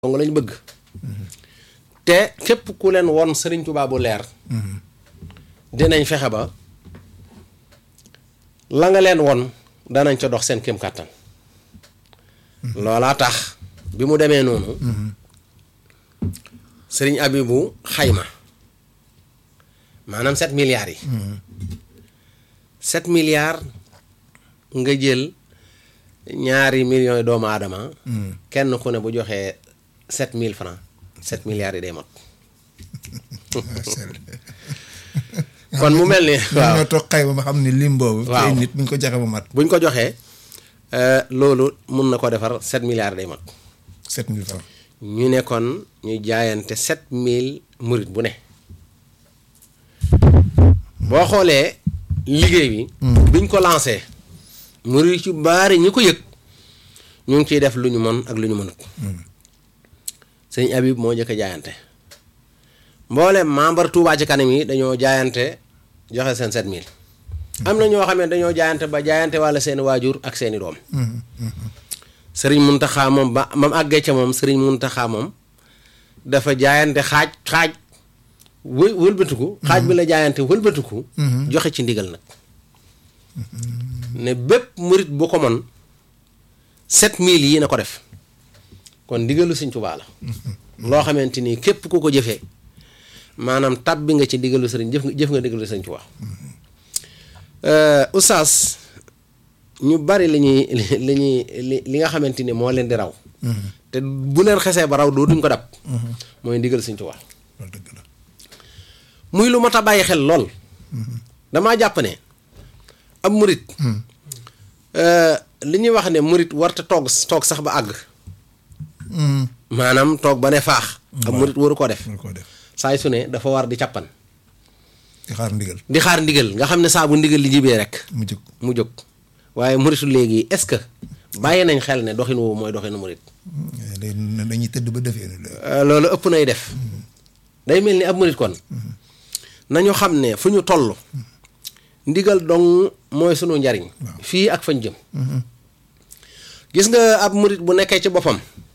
nga lañ bëgg te képp ku leen won Sëriñ Tuubaa bu leer dinañ fexe ba la nga leen won danañ ca dox seen kéem kàttan loolaa tax bi mu demee noonu sëriñ Abibu xayma maanaam sept milliards yi sept milliards nga jël ñaari millions yi doomu aadama kenn ku ne bu joxee sept mille francs sept milliards yi day mot kon mu mel ni waaw ñoo toog xayma ba xam ne lim boobu waaw tey nit bu ñu ko joxe ba mat buñ ko joxee loolu mun na ko defar sept milliards day mot sept mille francs ñu ne kon ñu jaayante sept mille murit bu ne boo xoolee liggéey bi biñ ko lancé murit ci baari ñi ko yëg ñu ngi ciy def lu ñu mën ak lu ñu mënut sëñ Habib moo njëkk a jaayante mboolem membre Touba ci kanam yi dañoo jaayante joxe seen sept mille am na ñoo xam ne dañoo jaayante ba jaayante walla seeni waajur ak seeni doom sëriñ Muntaxa moom ba mam àggee ca moom sëriñ Muntaxa moom dafa jaayante xaaj xaaj wë wëlbatiku xaaj bi la jaayante wëlbatiku joxe ci ndigal nag ne bépp murit bu ko mën sept mille yi na ko def kon ndigalu sëñ Tuubaa la loo xamante ni képp ku ko jëfee maanaam tab bi nga ci ndigalu sëriñ jëf nga jëf nga ndigalu sëñ Tuubaa oustaz ñu bari li ñuy li ñuy li li nga xamante ni moo leen di raw te bu leen xesee ba raw doo duñ ko dab mooy ndigal sëñ Tuubaa loolu dëgg la muy lu mat a bàyyi xel lool damaa jàpp ne ab murit li ñuy wax ne murit warta toog toog sax ba àgg maanaam toog ba ne faax ab murit waru koo def war koo def saay su ne dafa war di càppan di xaar ndigal di xaar ndigal nga xam ne saa bu ndigal li jibee rek mu jóg mu jóg waaye muritu léegi est-ce que bàyyi nañ xel ne doxin woowu mooy doxinu murit day dañuy tëdd ba defee ni la Euh, loolu ëpp nay def day mel ni ab murit kon nañu xam ne fu ñu toll ndigal dong mooy sunu njariñ fii ak fañ jëm gis nga ab murit bu nekkee ci boppam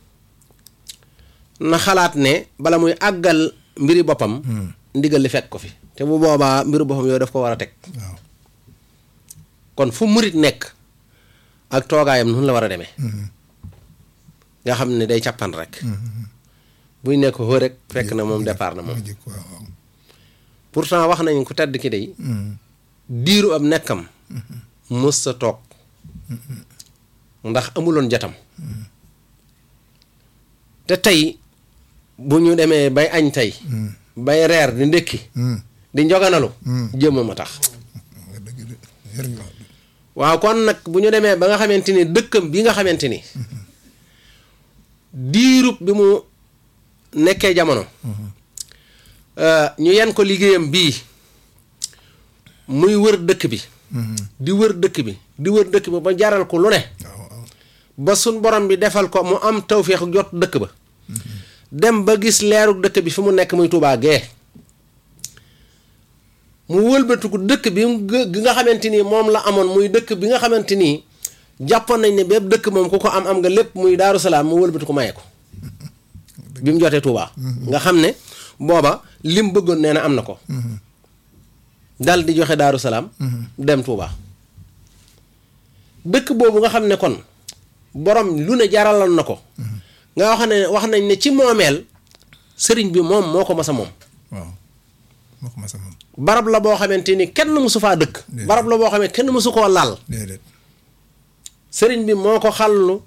na xalaat ne bala muy àggal mbiri boppam ndigal li fekk ko fi te bu boobaa mbiru boppam yooyu daf ko war a teg waaw kon fu murit nekk ak toogaayam noonu la war a demee nga xam ne day càppan rek buy nekk xoo rek fekk na moom départ na moom mu jóg waaw waaw pourtant wax nañ ku tedd ki day diiru ab nekkam mës sa toog ndax amuloon jatam te tey bu ñu demee bay añ tey bay reer di ndékki di njoganalu jëmmam a tax nga dëgg de yër nga wax waaw kon nag bu ñu demee ba nga xamante ni dëkkam bi nga xamante ni diirub bi mu nekkee jamono ñu yen ko liggéeyam bii muy wër dëkk bi di wër dëkk bi di wër dëkk bi ba jaral ko lu ne waaw waaw ba suñ borom bi defal ko mu am tawféex jot dëkk ba dem ba gis leeru dëkk bi fi mu nekk muy Tuubaa gee mu wëlbatiku dëkk bi mu gë- gi nga xamante ni moom la amoon muy dëkk bi nga xamante ni jàppoon nañ ne bépp dëkk moom ku ko am am nga lépp muy Daaru Salaam mu wëlbatiku maye ko bi mu jotee Tuubaa nga xam ne booba lim bëggoon nee na am na ko dal di joxe Daaru Salaam dem Tuubaa dëkk boobu nga xam ne kon borom lu ne jaraloon na ko nga wax ne wax nañ ne ci moomeel sëriñ bi moom moo ko mas a moom waaw moo ko masa moom barab la boo xamante ni kenn mësu faa dëkk Déedéet. barab la boo xamante kenn mësu koo laal déedéet sëriñ bi moo ko xallu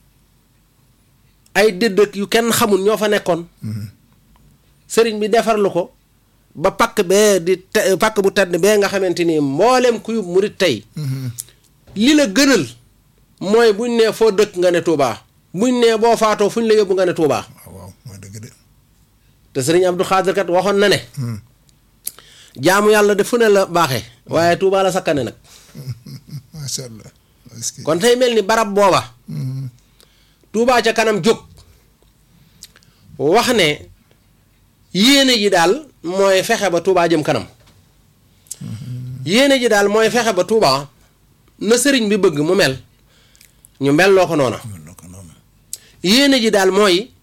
ay dëddëk yu kenn xamul ñoo fa nekkoon sëriñ bi defarlu ko ba pakk bee di te pakk bu tedd bee nga xamante ni mboolem kuy murit tey li la gënal mooy buñ nee foo dëkk nga ne Touba buñ nee boo faatoo fuñ la yóbbu nga ne Touba waaw waaw mooy dëgg de te sëriñ Abdou Khadir kat waxoon na ne jaamu yàlla de fu ne la baaxee waaye Touba la sakkane nag macha allah est-ce que kon tey mel ni barab booba Touba ca kanam jóg wax ne yéene ji daal mooy fexe ba Touba jëm kanam yéene ji daal mooy fexe ba Touba na sëriñ bi bëgg mu mel ñu mel loo ko noona mën na ko noonu yéene ji daal mooy